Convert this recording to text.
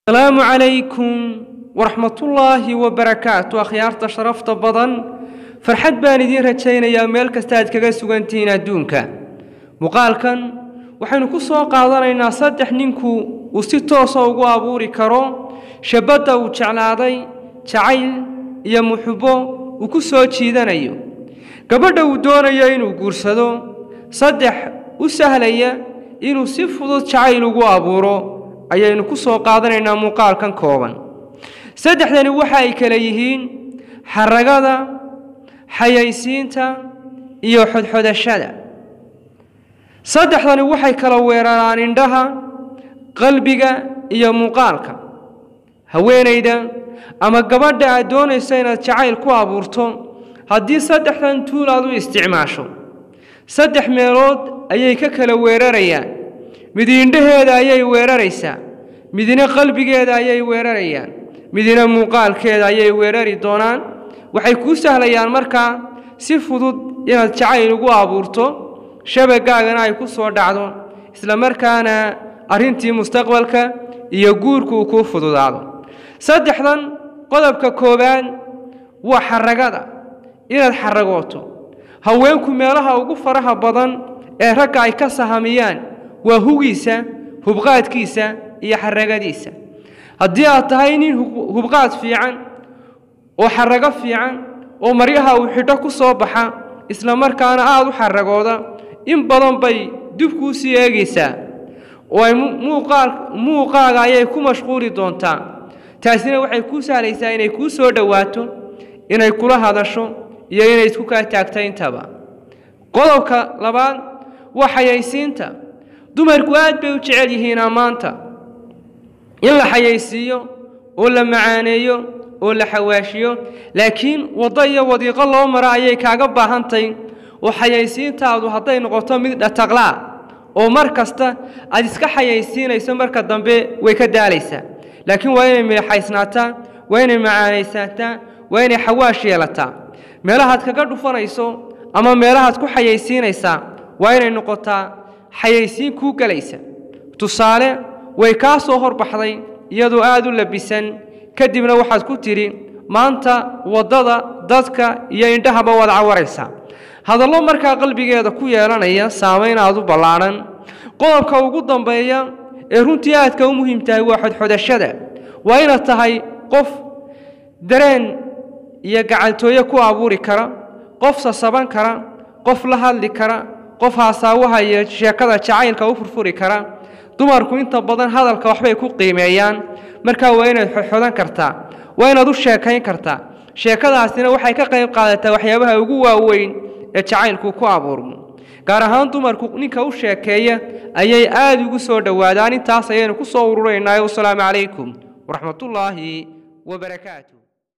asalaamu calaykum waraxmatullaahi wabarakaatu akhyaarta sharafta badan farxad baan idiin rajaynayaa meel kasta aad kaga sugantihiin adduunka muuqaalkan waxaynu ku soo qaadanaynaa saddex ninku uu si toosa ugu abuuri karo shabadda uu jeclaaday jacayl iyo muxubbo uu ku soo jiidanayo gabadha uu doonayo inuu guursado saddex u sahlaya inuu si fudud jacayl ugu abuuro ayaynu ku soo qaadanaynaa muuqaalkan kooban saddexdani waxa ay kale yihiin xaragada xayaysiinta iyo xodxodashada saddexdani waxay kala weeraraan indhaha qalbiga iyo muuqaalka haweenayda ama gabadha aad doonayso inaad jacayl ku abuurto haddii saddexdan tuul aad u isticmaasho saddex meelood ayay ka kala weerarayaan midi indhaheeda ayay weeraraysaa midina qalbigeeda ayay weerarayaan midina muuqaalkeeda ayay weerari doonaan waxay kuu sahlayaan markaa si fudud inaad jacayl ugu abuurto shabagaagana ay ku soo dhacdo isla markaana arrintii mustaqbalka iyo guurku uu kuu fududaado saddexdan qodobka koowaad waa xaragada inaad xaragooto haweenku meelaha ugu faraha badan ee ragga ay ka sahamiyaan waa hugiisa hubqaadkiisa iyo xaragadiisa haddii aad tahay nin hubqaad fiican oo xarago fiican oo maryaha uu xidho ku soo baxa isla markaana aada u xaragooda in badan bay dib kuu sii eegaysaa oo ay muuqaaga ayay ku mashquuli doontaa taasina waxay kuu sahlaysaa inay kuu soo dhowaato inay kula hadasho iyo inay isku kaa taagta intaba qodobka labaad waa xayaysiinta dumarku aad bay u jecel yihiin ammaanta in la xayaysiiyo oo la macaaneeyo oo la xawaashiyo laakiin waddo iyo wadiiqo loo mara ayay kaaga baahantahy oo xayaysiintaadu hadday noqoto mid dhataqlaa oo mar kasta aad iska xayaysiinayso marka dambe way ka daalaysaa laakiin waa inay meexaysnaataa waa inay macaanaysaataa waa inay xawaash yeelataa meelahaad kaga dhufanayso ama meelahaad ku xayaysiinaysaa waa inay noqotaa xayaysiin kuu gelaysa tusaale way kaa soo horbaxday iyadoo aad u labisan kadibna waxaad ku tidhi maanta waddada dadka iyo indhahaba waad cawaraysaa hadallo markaa qalbigeeda ku yeelanaya saamayn aad u ballaadhan qodobka ugu dambeeya ee runtii aadka u muhiim tahay waa xodxodashada waa inaad tahay qof dareen iyo gacaltooye ku abuuri kara qof sasaban kara qof la hadli kara qof haasaawaha iyo sheekada jacaylka u furfuri kara dumarku inta badan hadalka waxbay ku qiimeeyaan markaa waa inaad xodxodan kartaa waa inaad u sheekayn kartaa sheekadaasina waxay ka qayb qaadataa waxyaabaha ugu waaweyn ee jacaylku ku abuurmo gaar ahaan dumarku ninka u sheekeeya ayay aada ugu soo dhowaadaan intaas ayaynu ku soo ururaynaa wasalaamu calaykum waraxmatullaahi wabarakaatu